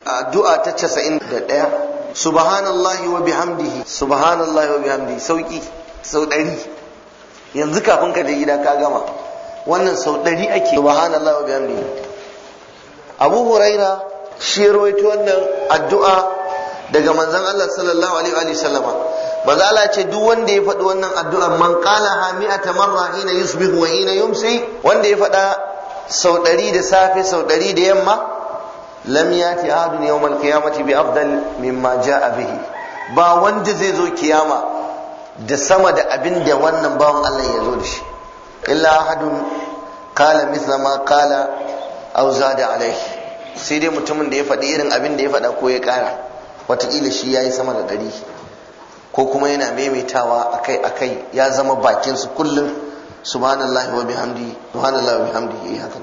addu'a ta 91 subhanallahi wa bihamdihi subhanallahi wa bihamdihi sauki sau ɗari yanzu kafin ka je gida ka gama wannan sau ɗari ake subhanallahi wa bihamdihi abu huraira shi ya rawaito wannan addu'a daga manzon Allah sallallahu alaihi wa sallama manzo Allah ce duk wanda ya faɗi wannan addu'ar man qala ha mi'ata marra hina yusbihu wa hina yumsi wanda ya faɗa sau ɗari da safe sau ɗari da yamma lam yati ahadun yawmal qiyamati bi afdal mimma jaa bihi ba wanda zai zo kiyama da sama da abin da wannan bawan Allah ya zo da shi illa ahadun qala mithla ma qala aw zada alaihi sai dai mutumin da ya faɗi irin abin da ya faɗa ko ya ƙara wataƙila shi ya yi sama da ɗari ko kuma yana maimaitawa akai akai ya zama bakin su kullum subhanallahi wa bihamdi subhanallahi wa bihamdi yi haka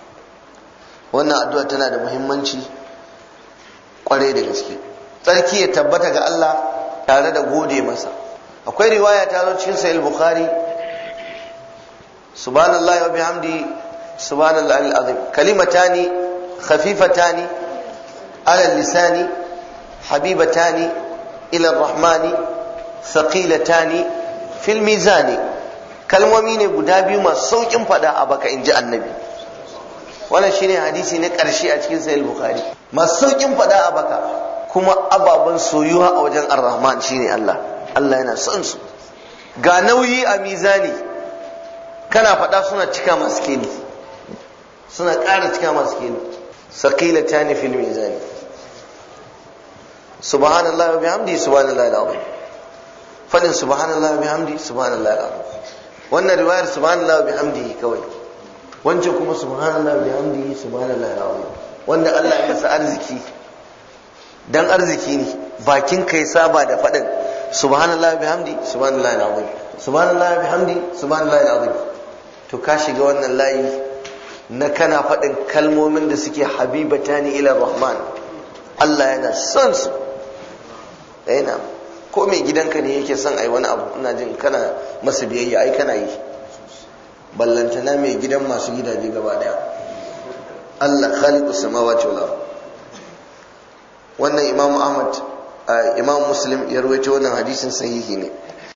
wannan addu'a tana da muhimmanci kwarai da gaske tsarki ya tabbata ga Allah tare da gode masa akwai riwaya ta zo cikin sahih bukhari subhanallahi wa bihamdi subhanallahi alazim kalimatani khafifatani ala lisani habibatani ila rahmani thaqilatani fil mizani kalmomi ne guda biyu masu saukin fada a baka inji annabi wannan shine hadisi na karshe a cikin sahih bukhari masu saukin fada a baka kuma ababen soyuwa a wajen ar-rahman shine Allah Allah yana son su ga nauyi a mizani kana fada suna cika masu keli suna ƙara cika masu keli saqilatani fil mizani subhanallahi wa bihamdi subhanallahi alazim fadin subhanallahi wa bihamdi subhanallahi alazim wannan riwayar subhanallahi wa bihamdi kawai wancan kuma subhanallahi wa bihamdi subhanallahi alazim wanda Allah ya masa arziki dan arziki ne bakin kai saba da fadin subhanallahi wa bihamdi subhanallahi alazim subhanallahi wa bihamdi subhanallahi alazim to ka shiga wannan layi na kana faɗin kalmomin da suke habibatani ila rahman Allah yana son su yana ko mai gidanka ne yake son ai wani abu ina jin kana masa biyayya ai kana yi ballantana mai gidan masu gidaje gaba daya Allah khaliqu samawati wal ard wannan imam ahmad imam muslim ya rawaito wannan hadisin sahihi ne